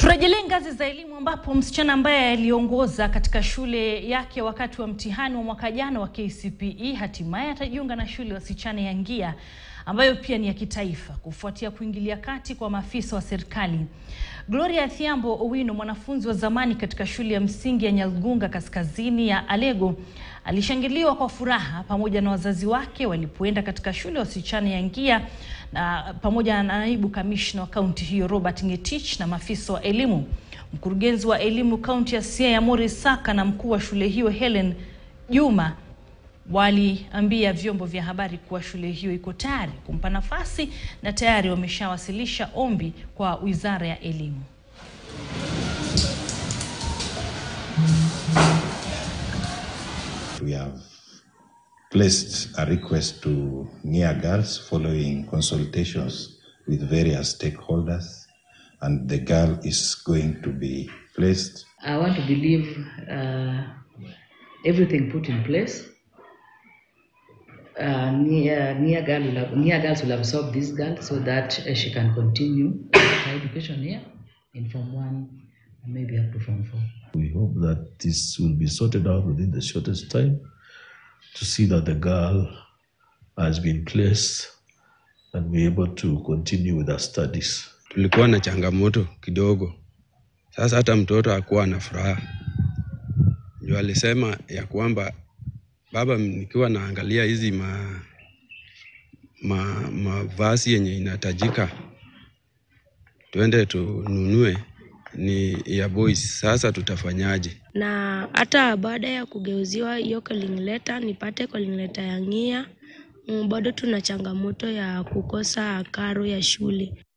Turejelee ngazi za elimu ambapo msichana ambaye aliongoza katika shule yake wakati wa mtihani wa mwaka jana wa KCPE hatimaye atajiunga na shule ya wasichana ya Ngia ambayo pia ni ya kitaifa kufuatia kuingilia kati kwa maafisa wa serikali. Gloria Thiambo Owino, mwanafunzi wa zamani katika shule ya msingi ya Nyalgunga kaskazini ya Alego, alishangiliwa kwa furaha pamoja na wazazi wake walipoenda katika shule ya wasichana ya Ngia na pamoja na naibu kamishna wa kaunti hiyo Robert Ngetich na maafisa wa elimu. Mkurugenzi wa elimu kaunti ya Siaya Morris Saka na mkuu wa shule hiyo Helen Juma waliambia vyombo vya habari kuwa shule hiyo iko tayari kumpa nafasi na tayari wameshawasilisha ombi kwa Wizara ya Elimu. We have placed a request to Nia Girls following consultations with various stakeholders, and the girl is going to be placed. I want to believe uh, everything put in place. Uh, Nia, Nia, girl will have, Nia girls will absorb this girl so that uh, she can continue her education here in Form 1 and maybe up to Form 4. We hope that this will be sorted out within the shortest time to see that the girl has been placed and be able to continue with her studies. Tulikuwa na changamoto kidogo, sasa hata mtoto hakuwa na furaha, ndio alisema ya kwamba baba, nikiwa naangalia hizi ma ma mavazi yenye inatajika twende tununue ni ya boys. Sasa tutafanyaje? na hata baada ya kugeuziwa hiyo calling letter nipate calling letter ya Ng'ia, mm, bado tuna changamoto ya kukosa karo ya shule.